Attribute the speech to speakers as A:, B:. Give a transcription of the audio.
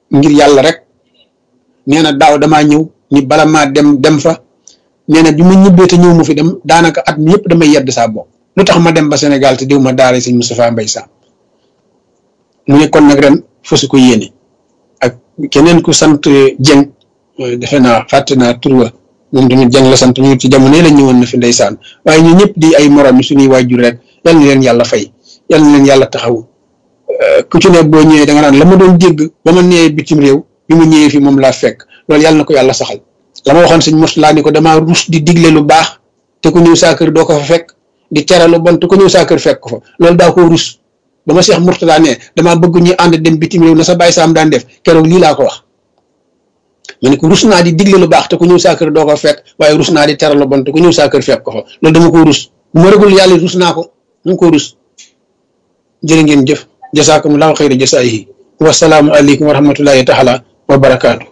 A: ngir yàlla rek nee na daaw damaa ñëw ni bala maa dem dem fa nee na bi ma ñibbee te ñëw mu fi dem daanaka at mi yëpp damay yedd saa bopp lu tax ma dem ba Sénégal te diw ma daara sëñ Moustapha Mbaye Sam mu ne kon nag ren fasu ko yéene ak keneen ku sant Dieng defe naa fàtte naa tur wa moom tamit Dieng la sant ñu ci jamono yi la ñëwoon na fi ndeysaan waaye ñu ñëpp di ay morom yi suñuy waajur rek yal na leen yàlla fay yal na leen yàlla taxaw ku ci ne boo ñëwee da nga naan la ma doon dégg ba ma nee bitim réew bi mu ñëwee fi moom laa fekk loolu yàlla na ko yàlla saxal la ma waxoon sëñ Moustapha ni ko damaa rus di digle lu baax te ku ñëw saa kër doo ko fa fekk di tere lu bon te ku ñëw saa kër fekk ko fa loolu daa ko rus ba ma Cheikh Mourtada ne damaa bëgg ñu ànd dem bitim réew na sa bàyyi saam daan def keroog lii laa ko wax ma ne ko rus naa di digle lu baax te ku ñëw saa kër doo ko fekk waaye rus naa di tere lu bon te ku ñëw saa kër fekk ko fa loolu dama ko rus bu ma rëgul yàlla rus naa ko mu ko rus jërë ngeen jëf jasaakumullahu xayra jasaayihi wasalaamu aleykum wa rahmatullahi taala wa barakaatu